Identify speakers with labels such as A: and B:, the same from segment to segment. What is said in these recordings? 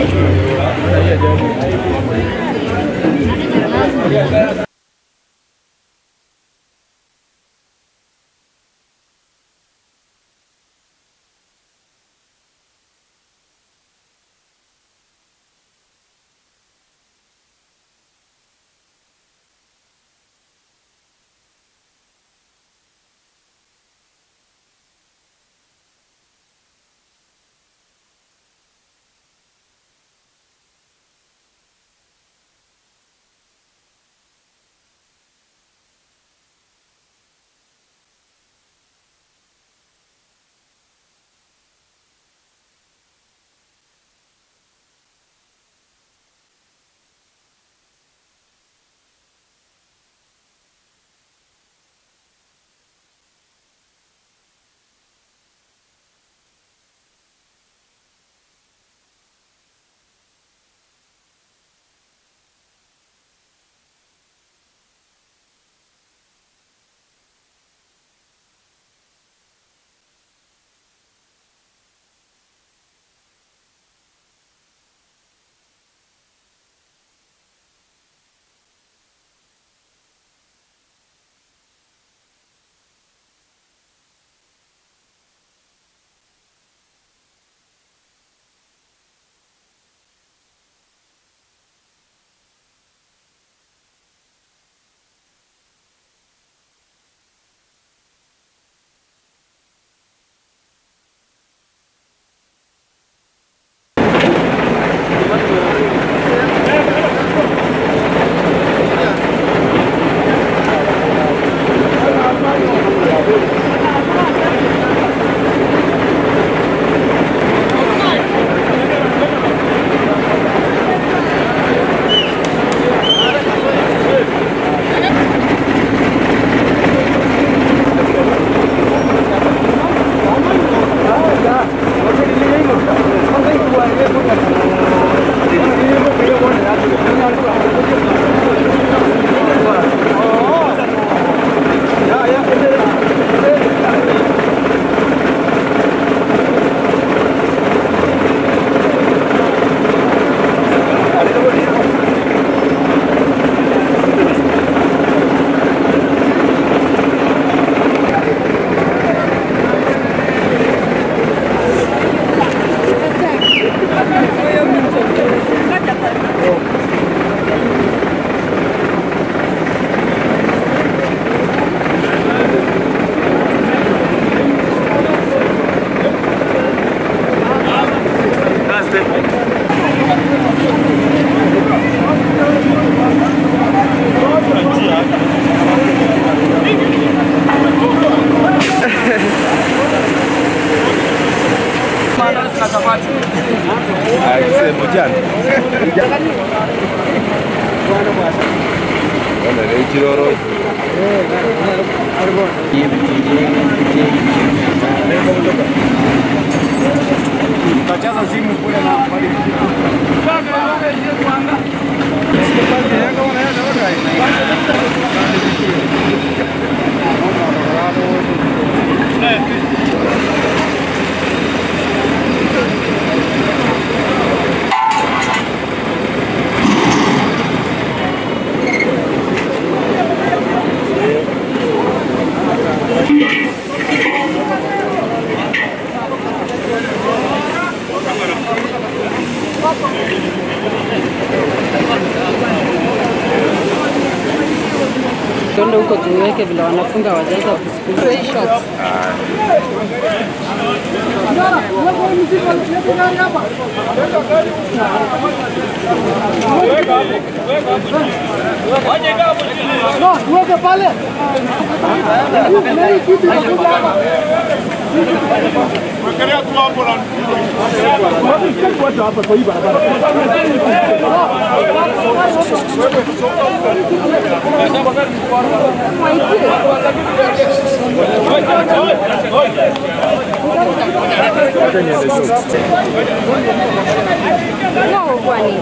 A: Kiroro.
B: Kachaza simu kule na
C: Tuende huko tuweke vile wanafunga wajaza kusikuli.
B: Wekelea tu hapo na
C: No, kwani.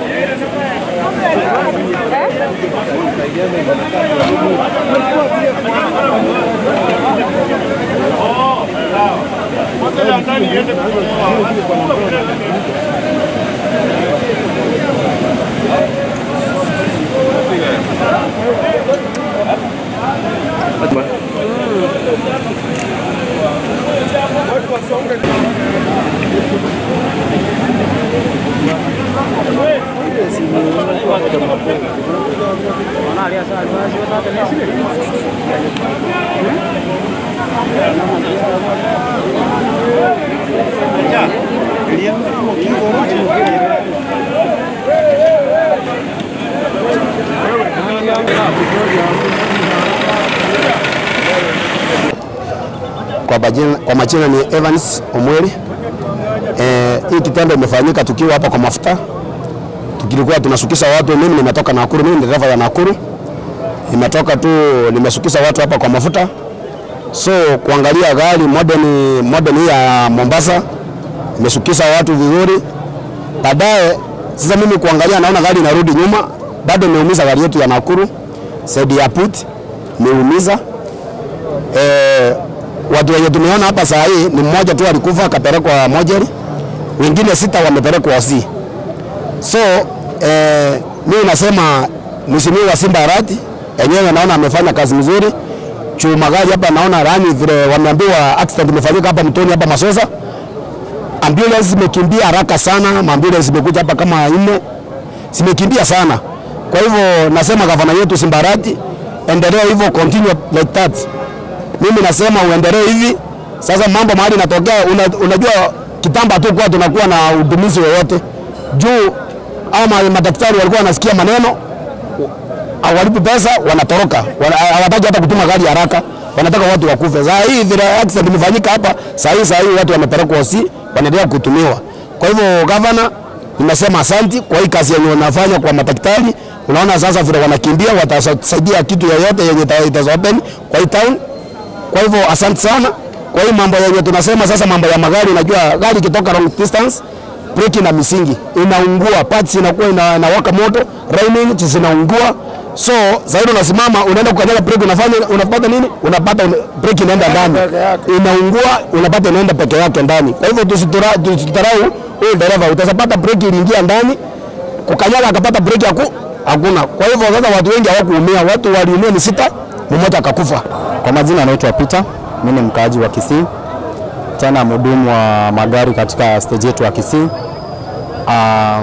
B: moja ya ndani iende kwa
A: Kwa majina, kwa majina ni Evans Omweri. Eh, hii kitendo imefanyika tukiwa hapa kwa mafuta, tukilikuwa tunasukisha watu. Mimi nimetoka Nakuru, mimi ni dereva ya Nakuru, nimetoka tu nimesukisha watu hapa kwa mafuta, so kuangalia gari modern, modern hii ya Mombasa imesukisha watu vizuri. Baadaye sasa mimi kuangalia, naona gari inarudi nyuma, bado imeumiza gari yetu ya Nakuru, side ya put imeumiza eh, watu wenye tumeona hapa saa hii ni mmoja tu alikufa akapelekwa mojeri, wengine sita wamepelekwa hosi. So eh, mimi nasema mheshimiwa Simba Arati enyewe naona amefanya kazi nzuri. Juu magari hapa naona rani vile wameambiwa accident imefanyika hapa mtoni hapa Masosa, ambulance zimekimbia haraka sana, maambulance zimekuja hapa kama nne, zimekimbia sana. Kwa hivyo nasema gavana yetu Simba Arati, endelea hivyo, continue like that mimi nasema uendelee hivi. Sasa mambo mahali inatokea, una, unajua kitambo tu kwa tunakuwa na udumizi wowote juu, ama madaktari walikuwa wanasikia maneno hawalipi pesa, wanatoroka, Wana- hawataki hata kutuma gari haraka, wanataka watu wakufe. Saa hii vile accident imefanyika hapa, saa hii saa hii watu wamepelekwa hosi, wanaendelea kutumiwa. Kwa hivyo gavana, nimesema asanti kwa hii kazi yenye wanafanya kwa madaktari. Unaona sasa vile wanakimbia, watasaidia kitu yoyote yenye ita- ita open kwa hii town kwa hivyo asante sana kwa hii mambo yenye tunasema sasa, mambo ya magari. Unajua gari ikitoka long distance, breki na misingi inaungua, parts inakuwa ina, inawaka moto, raining zinaungua. So zaidi unasimama unaenda kukanyaga breki, unafanya unapata nini? Unapata una- breki inaenda ndani, inaungua, unapata inaenda peke yake ndani. Kwa hivyo tusitura- tusitarau huyu dereva, utapata breki iliingia ndani, kukanyaga akapata breki haku hakuna. Kwa hivyo sasa watu wengi hawakuumia, watu waliumia ni sita, mmoja akakufa.
D: Kwa majina anaitwa Peter, mimi ni mkaaji wa Kisii, tena mhudumu wa magari katika stage yetu ya Kisii. Ah,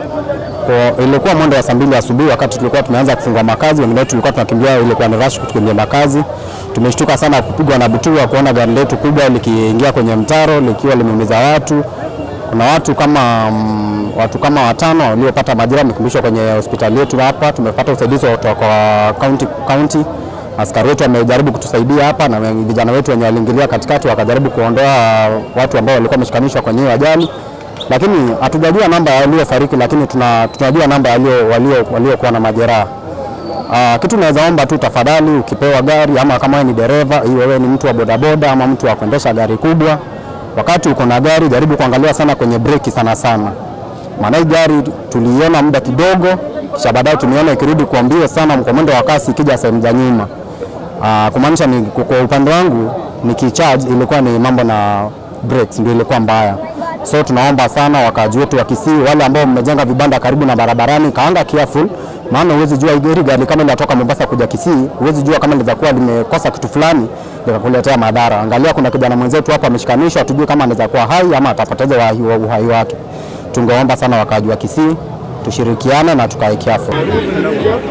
D: kwa ilikuwa mwendo wa saa mbili asubuhi wakati tulikuwa tumeanza kufungua makazi, wengine wetu tulikuwa tunakimbia, ilikuwa ni rush kukimbia makazi. Tumeshtuka sana kupigwa na butua kuona gari letu kubwa likiingia kwenye mtaro likiwa limeumiza watu. Kuna watu kama mm, watu kama watano waliopata majeraha wamekimbishwa kwenye hospitali yetu hapa. Tumepata usaidizi kutoka kwa county, county askari wetu wamejaribu kutusaidia hapa na we- vijana wetu wenye waliingilia katikati wakajaribu kuondoa watu ambao walikuwa wameshikanishwa kwenye hiyo ajali, lakini hatujajua namba ya waliofariki, lakini tuna, tunajua namba ya walio- walio- waliokuwa na majeraha. Uh, kitu naweza omba tu tafadhali, ukipewa gari ama kama wewe ni dereva, iwe wewe ni mtu wa bodaboda ama mtu wa kuendesha gari kubwa, wakati uko na gari jaribu kuangalia sana kwenye breki sana sana, maana hii gari tuliiona muda kidogo, kisha baadaye tumeona ikirudi kwa mbio sana kwa mwendo wa kasi ikija sehemu za nyuma. Uh, kumaanisha ni kwa upande wangu nikicharge ilikuwa ni mambo na brakes ndio ilikuwa mbaya. So tunaomba sana wakaaji wetu wa Kisii, wale ambao mmejenga vibanda karibu na barabarani, kaanga careful, maana huwezi jua hili gari kama linatoka Mombasa kuja Kisii, huwezi jua kama linaweza kuwa limekosa kitu fulani likakuletea madhara. Angalia, kuna kijana mwenzetu hapa ameshikanishwa, tujue kama anaweza kuwa hai ama atapoteza uhai wa- uhai wake. Tungeomba sana wakaaji wa Kisii tushirikiane na tukae careful.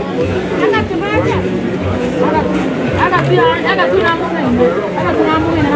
E: Aga tu aga tu aga tu na mume. Aga tu na mume.